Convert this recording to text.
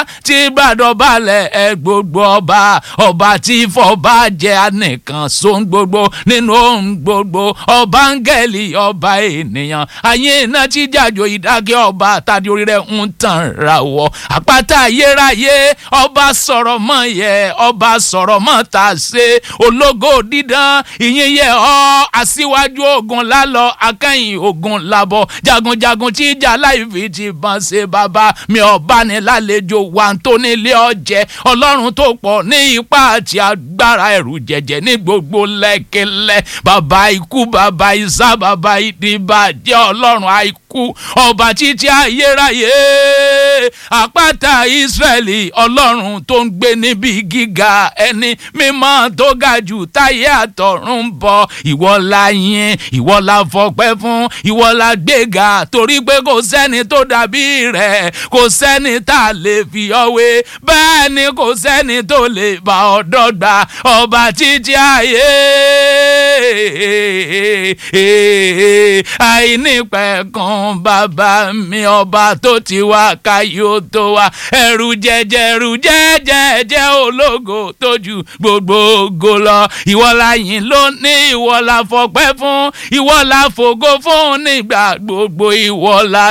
tí gbàdọ̀ balẹ̀ ẹ gbogbo ọba ọba tí fọba jẹ́ anìkan sóhun gbogbo nínú ohun gbogbo ọba áńgẹ́lì ọba ènìyàn ayé iná tí jàjò ìdákẹ́ ọba tàbí orí rẹ̀ ń tàn ra wọ àpáta ayérayé ọba sọ̀rọ̀ mọ́ yẹ ọba sọ̀rọ̀ mọ́ tà ṣe ológo dídán ìyìn yẹ ọ́ aṣíwájú ogun lálọ́ akẹ́yìn ogun labọ̀ jagunjagun tí ìjà láìfi ti bọ́n ṣe bàbá mi ọba ní lálejò wà tó nílé ọjẹ́ ọlọ́run tó pọ̀ ní ipá àti agbára ẹ̀rù jẹ̀jẹ̀ ní gbogbo lẹ́kẹ̀lẹ́ bàbá ikú bàbá isá bàbá ìdìbàjẹ́ ọlọ́run àìkú ọba títí ayérayé àpáta ìsírẹ́lì ọlọ́run tó ń gbé níbi gíga ẹni mímọ́ tó ga jù táyé àtọ̀run ń bọ̀ ìwọ la yìn ìwọ la fọpẹ́ fún ìwọ la gbéga torí pé kò sẹ́ni tó dàbí rẹ̀ kò sẹ́ni tá a lè fi ọwé bẹ́ẹ̀ ni kò sẹ́ni tó lè bá ọ dọ́gba ọba títí ayé àìnípẹ̀kun bàbá mi ọba tó ti wá káyọ̀ tó wá ẹrù jẹjẹ ẹrù jẹjẹ jẹ ológo tójú gbogbo ògo lọ ìwọ la yìn lónìí ìwọ la fọpẹ́ fún ìwọ la fògo fún nígbà gbogbo ìwọ la